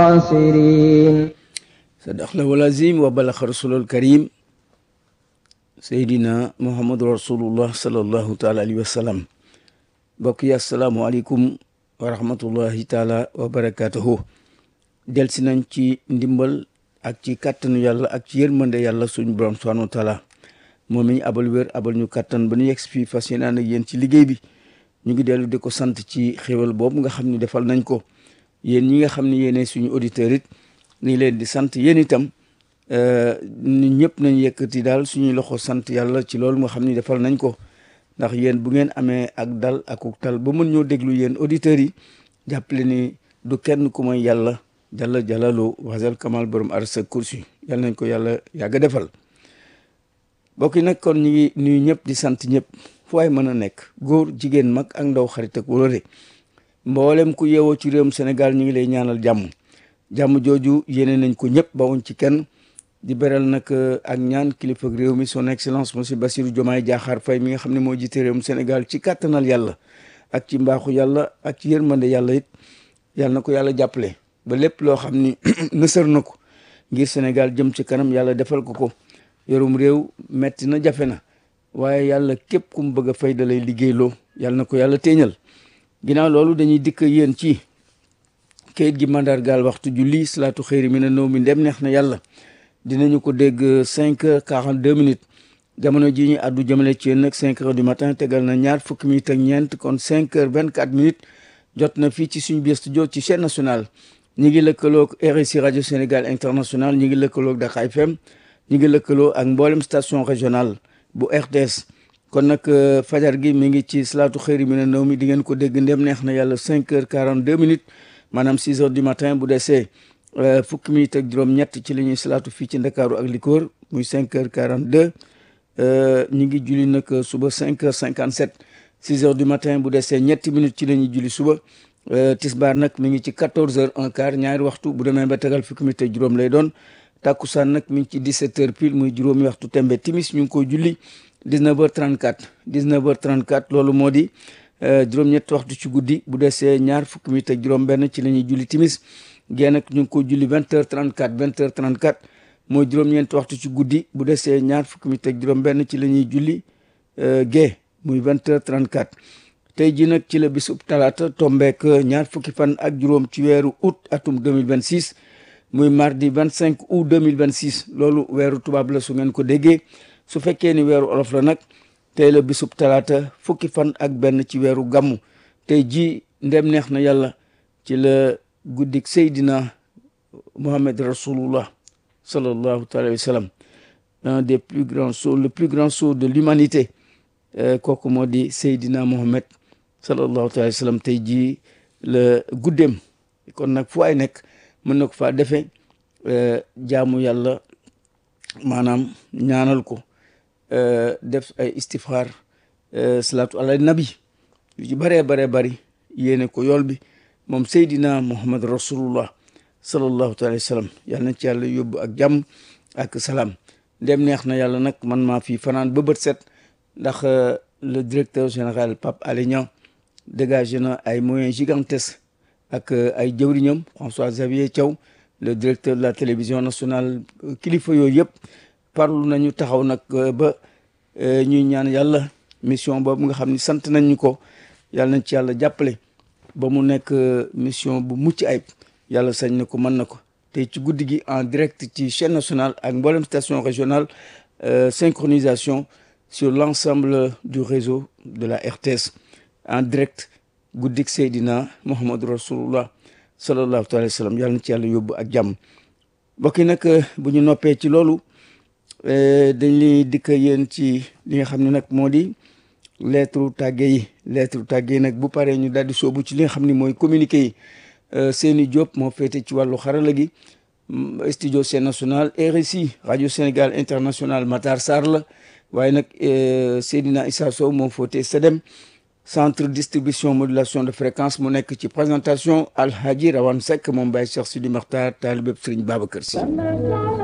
الخاسرين صدق الله العظيم وبلغ رسول الكريم سيدنا محمد رسول الله صلى الله تعالى عليه وسلم mbokk yi asalaamaaleykum wa rahmatullahi taala wa barakatuhu delsi nañ ci ndimbal ak ci kàttanu yàlla ak ci yërmande yàlla suñu borom subhanahu wa taala moom mi ñu abal wér abal ñu kàttan ba ñu yegg fii fas yéene ànd ak yéen ci liggéey bi ñu ngi dellu di ko sant ci xéwal boobu nga xam ne defal nañ ko yéen ñi nga xam ne yéene suñu auditeurs it ni leen di sant yéen itam ñun ñëpp nañ yëkkati daal suñuy loxo sant yàlla ci loolu nga xam ne defal nañ ko ndax yéen bu ngeen amee ak dal ak tal ba mën ñoo déglu yéen auditeurs yi jàppale ni du kenn ku may yàlla jalla jalalu wasal kamal borom arsa kursi yàlla nañ ko yàlla yàgg defal mbokk yi nag kon ñu ngi nuyu ñëpp di sant ñëpp fu waay mën a nekk góor jigéen mag ak ndaw xarit ak wóolare mboolem ku yeewoo ci réewum Sénégal ñu ngi lay ñaanal jàmm jàmm jooju yéene nañ ko ñëpp bawuñ ci kenn di beral nag ak ñaan kilifa réew mi son excellence monsieur Bassirou Diomaye Diakhar Faye mi nga xam ne moo jiite réewum Sénégal ci kàttanal yàlla ak ci mbaaxu yàlla ak ci yërmande yàlla it yàlla na ko yàlla jàppale ba lépp loo xam ni nësër na ko ngir Sénégal jëm ci kanam yàlla defal ko ko yorum réew metti na jafe na waaye yàlla képp ku mu bëgg a fay da lay liggéeyloo yàlla na ko yàlla téeñal ginnaaw loolu dañuy dikk yéen ci kayit gi mandargaal waxtu julli salaatu xëyri mi ne nëw mi ndem neex na yàlla dinañu ko dégg cinq heures quarante deux minutes jamono ji ñu àddu jëmale ci yéen nag cinq heures du matin tegal na ñaar fukki minutes ak ñeent kon cinq heures vingt quatre minutes jot na fii ci suñu biir studio ci chaîne nationale ñi ngi lëkkaloog RSI rajo Sénégal international ñi ngi lëkkaloog Dakar FM ñi ngi lëkkaloo ak mboolem station régionale bu RTS kon nag fajar gi mi ngi ci salaatu xëyri mi ne nëw mi di ngeen ko dégg ndem neex na yàlla cinq heures quarante deux minutes maanaam six heures du matin bu desee fukki minutes ak juróom-ñett ci la ñuy salaatu fii ci ndakaaru ak likoor muy cinq heures quarante deux ñu ngi julli nag suba cinq heures cinquante sept six heures du matin bu desee ñetti minutes ci la ñuy julli suba tisbaar nag mi ngi ci quatorze heures un quart ñaari waxtu bu demee ba tegal fukki minutes ak juróom lay doon takkusaan nag mi ngi ci dix sept heures pile muy juróomi waxtu tembe timis ñu ngi koy julli dix neuf heures trente quatre dix neuf heures trente quatre loolu moo di juróom-ñetti waxtu ci guddi bu desee ñaar fukki minutes ak juróom-benn ci la ñuy julli timis gée nag ñu ngi ko julli vingt heures trente quatre vingt heures trente quatre mooy juróom-ñeenti waxtu ci guddi bu desee ñaar fukki minutes ak juróom-benn ci la ñuy julli gée muy vingt heures trente quatre tey ji nag ci la bisub talaata tombeek ñaar fukki fan ak juróom ci weeru août atum deux mille vingt six muy mardi vingt cinq août deux mille vingt six loolu weeru tubaab la su ngeen ko déggee su fekkee ni weeru olof la nag tey la bisub talaata fukki fan ak benn ci weeru gàmmu tey ji ndem neex na yàlla ci la guddik Seydina Mohamed Rasulullah sallallahu alayhi wa sallam un des plus grands sceaux le plus grand sceau de l'humanité kooku moo di Seydina Mohamed sallallahu alayhi wa sallam tey jii la guddeem kon nag fu ay nekk mën na ko faa defee jaamu yàlla maanaam ñaanal ko def ay istifxaar salaatu ala nabi yu ci bëree baree bëri yéene ko yool bi moom Seydina Muhammad rasulullah sallallahu alayhi wa sallam yàlla na ci yàlla yóbbu ak jàmm ak salaam ndem neex na yàlla nag man maa fi fanaan ba bët set ndax le directeur général Pape Alé Niang dégagé na ay moyens gigantesques ak ay jëwriñam François Xavier Thiaw le directeur de la télévision nationale kilifa yooyu yëpp parlu nañu taxaw nag ba ñuy ñaan yàlla mission boobu nga xam ni sant nañ ñu ko yàlla nañ ci yàlla jàppale ba mu nekk mission bu mucc ayib yàlla sañ na ko mën na ko tey ci guddi gi en direct ci chaîne nationale ak mboolem station régionale synchronisation sur l'ensemble du réseau de la RTS en direct guddik Seydina Muhammadu Rasulullah sallallahu alayhi wa sallam yàlla na ci yàlla yóbbu ak jàmm mbokk yi nag bu ñu noppee ci loolu dañ li dikk yéen ci li nga xam ne nag moo di lettre tàgge yi lettre tàgge yi nag bu paree ñu daal di soobu ci li nga xam ne mooy communiqué yi Seyni Diop moo féete ci wàllu xarala gi studio Sen National RSI radio Sénégal international Matar Sarr la waaye nag Seydina Issa Sow moo féete SEDEM centre distribution modulation de fréquence mu nekk ci présentation Alhaji Rawane Seck moom Baye Cheikh Sidi Makhtar taalibeb Serigne Babacar Sy